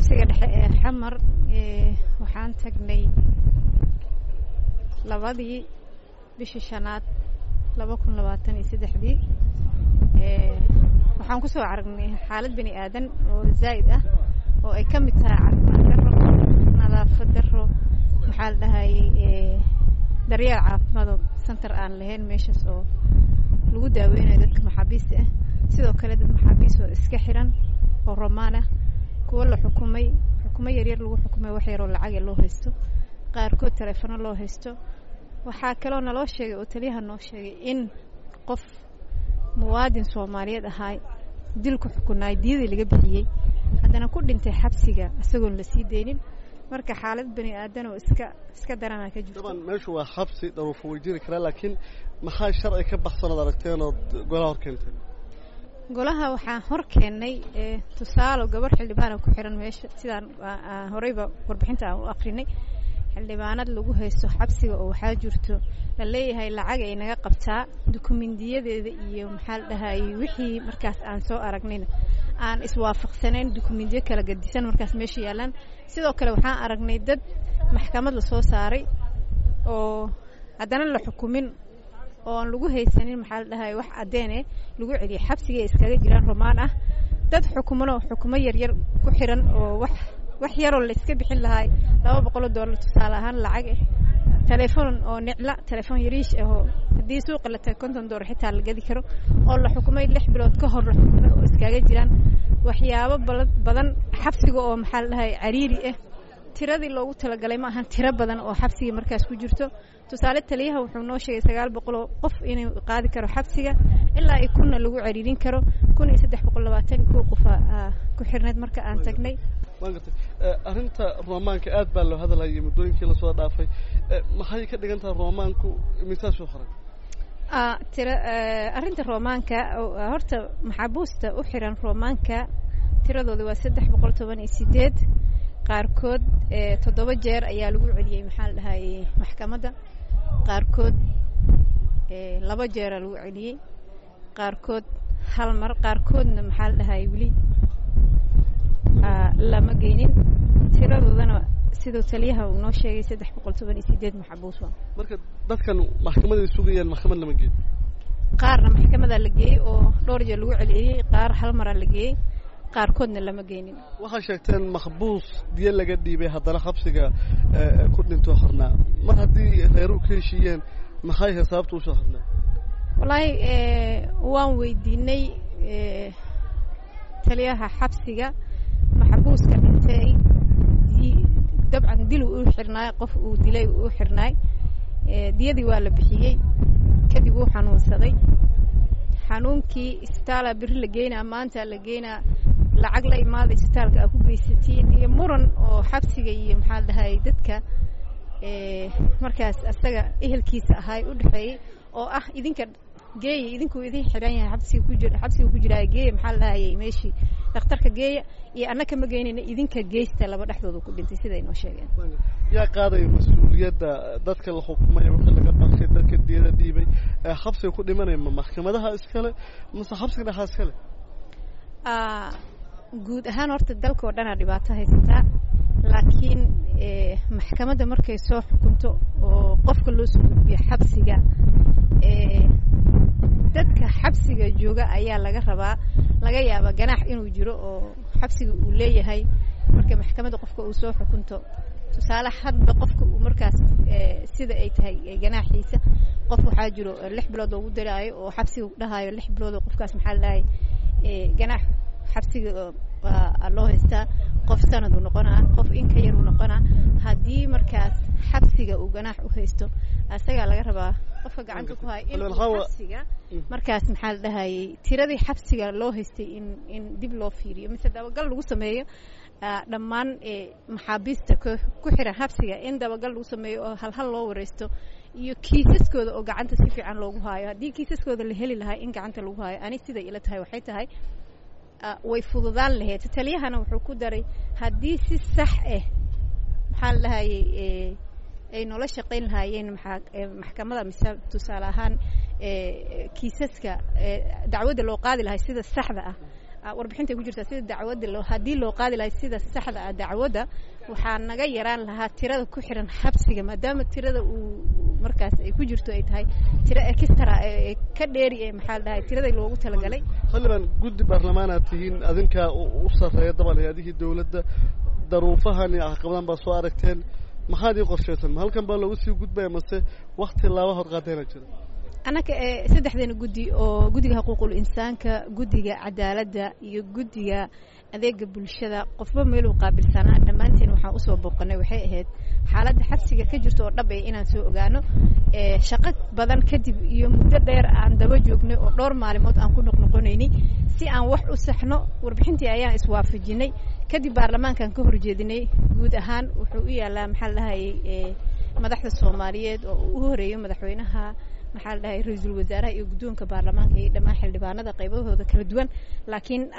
xabsiga dhexe ee xamar waxaan tagnay labadii bishii shanaad laba kun labaatan iyo saddexdii waxaan kusoo aragnay xaalad bini aadan oo zaa'id ah oo ay ka mid tahay caafimaad darro nadaafad darro maxaa la dhahayey daryeel caafimaado center aan lahayn meeshaas oo lagu daaweynayo dadka maxaabiista ah sidoo kale dad maxaabiis oo iska xiran oo romaan ah kuwo la xukumay xukumo yaryar lagu xukumay wax yaroo lacage loo haysto qaarkood taleefono loo haysto waxaa kaloo naloo sheegay oo taliyaha noo sheegay in qof muwaadin soomaaliyeed ahaa dil ku xukunaay diyadii laga bixiyey haddana ku dhintay xabsiga isagoon la sii deynin marka xaalad bani aadan oo iska iska daranaa ka jirto daban meeshu waa xabsi dharuufo way jiri karaa laakiin maxaa sharci ka baxsanood aragteen ood golaha hor keenteen golaha waxaan hor keennay tusaalo gabarh xildhibaana ku xiran meesha sidaan horeyba warbixinta aan u akrinay xildhibaanad lagu haysto xabsiga oo waxaa jirto la leeyahay lacag ay naga qabtaa dukumendiyadeeda iyo maxaa la dhahayey wixii markaas aan soo aragnayna aan iswaafaqsanayn dukumendiyo kala gadisan markaas meesha yaalaan sidoo kale waxaan aragnay dad maxkamad la soo saaray oo haddana la xukumin oo aan lagu haysanin maxaa la dhahay wax caddeene lagu celiyay xabsigay iskaga jiraan romaan ah dad xukumanoo xukumo yaryar ku xiran oo wax wax yaroo la iska bixin lahaay laba boqoloo dollar tusaale ahaan lacag ah telefoon oo nicla telefoon yariish ah oo haddii suuqa la tago konton dollar xitaa la gadi karo oo la xukumay lix bilood ka hor la xukumay oo iskaga jiraan waxyaabo badan xabsiga oo maxaa la dhahay cariiri ah tiradii loogu talagalay ma ahan tiro badan oo xabsigii markaas ku jirto tusaale taliyaha wuxuu noo sheegay sagaal boqoloo qof inuu qaadi karo xabsiga ilaa i kunna lagu cariirin karo kun iyo saddex boqol labaatan iyo kow qofa ku xirnayd marka aan tagnay waan gartay arrinta roomaanka aad baa loo hadalhayay muddooyinkii lasoo dhaafay maxay ka dhigan tahay roomaanku misaa soo qoray tira arrinta roomaanka horta maxaabuusta u xiran roomaanka tiradooda waa saddex boqol toban iyo sideed qaarkood toddoba jeer ayaa lagu celiyey maxaa la dhahayey maxkamadda qaarkood laba jeeraa lagu celiyey qaarkood hal mar qaarkoodna maxaa la dhahayey weli lama geynin tiradoodana siduu taliyaha uu noo sheegay saddex boqol toban iyo sideed maxabuus waa marka dadkan maxkamaday sugayaan maxkamad lama geeyo qaarna maxkamadaa la geeyey oo dhowr jeer lagu celiyey qaar hal maraa la geeyey qaarkoodna lama geynin waxaa sheegteen makbuus diyo laga dhiibay haddana xabsiga ku dhintoo xornaa mar haddii reeruhu ka heshiiyeen maxay xisaabta usoo xornaa wallaahi waan weydiinay taliyaha xabsiga maxbuuska dhintay dabcan dil uu u xirnaay qof uu dilay uu u xirnaay diyadii waa la bixiyey kadib wuu xanuunsaday xanuunkii isbitaala beri la geynaa maanta la geynaa lacag la imaada isbitaalka aa ku geysatiin iyo muran oo xabsiga iyo maxaa dhahay dadka markaas asaga ehelkiisa ahay u dhexeeyey oo ah idinka geeya idinkuu idin xiran yahay xabsiga ku jir xabsiga ku jiraa geeya maxaa la dhahayay meeshii dhakhtarka geeya iyo annaka ma geynayna idinka geysta laba dhexdooda ku dhintay siday noo sheegeen yaa qaadaya mas-uuliyadda dadka la xukumay wixii laga baxshay dadka diyada dhiibay xabsiga ku dhimanaya ma maxkamadaha iskale mase xabsiga dhexaa iskale guud ahaan horta dalka oo dhanaa dhibaato haysataa laakiin maxkamadda markay soo xukunto oo qofka loo soo gudbiyo xabsiga dadka xabsiga jooga ayaa laga rabaa laga yaabaa ganaax inuu jiro oo xabsiga uu leeyahay marka maxkamadda qofka uu soo xukunto tusaale hadba qofka uu markaas sida ay tahay ganaaxiisa qof waxaa jiro lix bilood loogu daraayo oo xabsiga dhahayo lix bilood oo qofkaas maxaa la dhahay ganaax xabsiga loo haystaa qof sanad uu noqonaa qof in ka yar uu noqonaa haddii markaas xabsiga uu ganaax u haysto asagaa laga rabaa qofka gacanta ku haya in xabsiga markaas maxaa la dhahayey tiradii xabsiga loo haystay in in dib loo fiiriyo mise dabagal lagu sameeyo dhammaan maxaabiista ku xiran xabsiga in dabagal lagu sameeyo oo halhal loo wareysto iyo kiisaskooda oo gacanta si fiican loogu haayo haddii kiisaskooda la heli lahaa in gacanta lagu haayo ani siday ila tahay waxay tahay way fududaan lahayd taliyahana wuxuu ku daray haddii si sax ah maxaa la dhahayey ay noola shaqayn lahaayeen maxkamada mise tusaale ahaan kiisaska dacwadda loo qaadi lahay sida saxda ah warbixintay ku jirtaa sida dacwadda loo haddii loo qaadi lahay sida saxda ah dacwadda waxaa naga yaraan lahaa tirada ku xiran xabsiga maadaama tirada uu markaas ay ku jirto ay tahay tiro extra ee ka dheeri ee maxaa la dhahay tiradii loogu talagalay xildhibaan guddi baarlamaanaad tihiin adinkaa u sarreeya daban hay-adihii dawladda daruufahan iyo caqabadan baa soo aragteen maxaad ii qorshaysan ma halkan baa loogu sii gudbaya mase wakti laaba hor qaadayna jira annaka saddexdeena guddi oo guddiga xuquuqul insaanka guddiga cadaaladda iyo guddiga adeega bulshada qofba meeluu qaabilsanaa dhammaanteen waxaan usoo booqanay waxay ahayd xaaladda xabsiga ka jirta oo dhab ee inaan soo ogaano shaqo badan kadib iyo muddo dheer aan daba joognay oo dhowr maalimood aan ku noqnoqonaynay si aan wax u saxno warbixintii ayaan iswaafajinay kadib baarlamaankaan ka horjeedinay guud ahaan wuxuu u yaalaa maxaa la dhahayay madaxda soomaaliyeed oo u horeeyo madaxweynaha maxaa la dhahay ra-iisul wasaaraha iyo guddoonka baarlamaanka iyo dhammaan xildhibaanada qaybahooda kala duwan laakiin